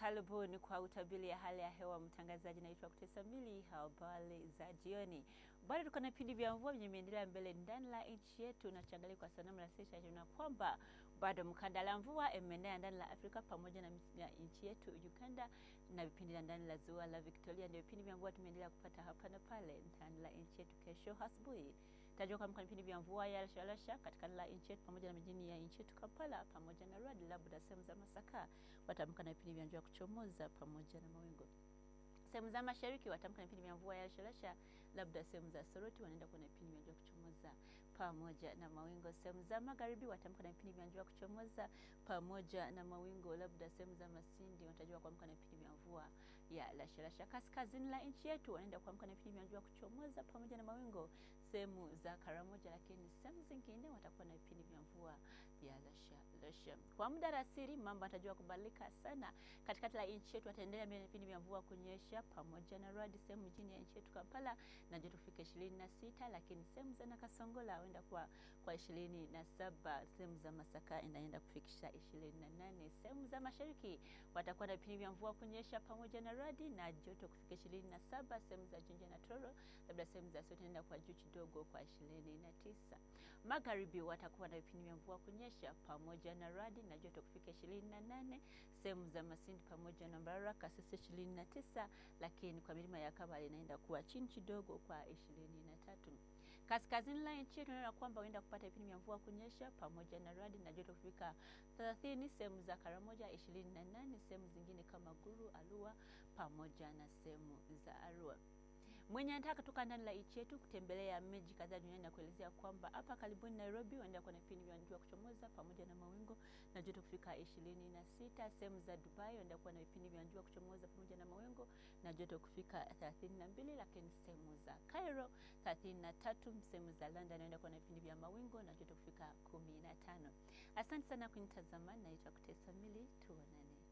Karibuni kwa utabiri ya hali ya hewa. Mtangazaji naitwa Kutesa Mili. Habari za jioni. Bado tuko na vipindi vya mvua vyenye imeendelea mbele ndani la nchi yetu, na tuangalie kwa sanamu la sasa na kwamba bado mkanda la mvua imeenea ndani la Afrika pamoja na nchi yetu Uganda, na vipindi vya ndani la ziwa la Victoria. Ndio vipindi vya mvua tumeendelea kupata hapa na pale ndani la nchi yetu. Kesho asubuhi tajua kama vipindi vya mvua ya rasharasha katika la nchi yetu pamoja na mijini ya nchi yetu Kampala pamoja na Rwanda, labda sehemu za Masaka watamka na vipindi vya mvua kuchomoza pamoja na mawingu. Sehemu za mashariki watamka na vipindi vya mvua ya rasharasha, labda sehemu za Soroti wanaenda kuwa na vipindi vya mvua kuchomoza pamoja na mawingu. Sehemu za magharibi watamka na vipindi vya mvua kuchomoza pamoja na mawingu, labda sehemu za Masindi watajua kuamka na vipindi vya mvua ya rasharasha. Kaskazini la nchi yetu wanaenda kuamka na vipindi vya mvua kuchomoza pamoja na mawingu sehemu za Karamoja, lakini sehemu zingine watakuwa na vipindi vya mvua ya rasharasha. Kwa muda rasiri mambo atajua kubadilika sana katikati la nchi yetu, wataendelea na vipindi vya mvua kunyesha pamoja na radi sehemu mjini ya nchi yetu Kampala na joto kufika ishirini na sita, lakini sehemu za Nakasongola huenda kwa kwa ishirini na saba. Sehemu za Masaka inaenda kufikisha ishirini na nane. Sehemu za mashariki watakuwa na vipindi vya mvua kunyesha pamoja na radi na joto kufika ishirini na saba. Sehemu za Jinja na Toro, labda sehemu za Sote inaenda kwa juu kidogo kwa ishirini na tisa. Magharibi watakuwa na vipindi vya mvua kunyesha pamoja na radi na joto kufika ishirini na nane. Sehemu za Masindi pamoja na Mbaraka sasa ishirini na tisa lakini kwa milima ya Kabale inaenda kuwa chini kidogo kwa ishirini na tatu. Kaskazini la nchi yetu tunaona kwamba huenda kupata vipindi vya mvua kunyesha pamoja na radi na joto kufika 30, sehemu za Karamoja 28, sehemu zingine kama Gulu, Alua pamoja na sehemu za Arua. Mwenye anataka kutoka ndani la nchi yetu kutembelea miji kadhaa duniani na kuelezea kwamba hapa karibuni Nairobi waenda kuwa na vipindi vya jua kuchomoza pamoja na mawingu na joto kufika ishirini na sita. Sehemu za Dubai waenda kuwa na vipindi vya jua kuchomoza pamoja na mawingu na joto kufika thelathini na mbili, lakini sehemu za Cairo thelathini na tatu. Sehemu za London waenda kuwa na vipindi vya mawingu na joto kufika kumi na tano. Asante sana kunitazama, naitwa Kutesa Mili, tuonane.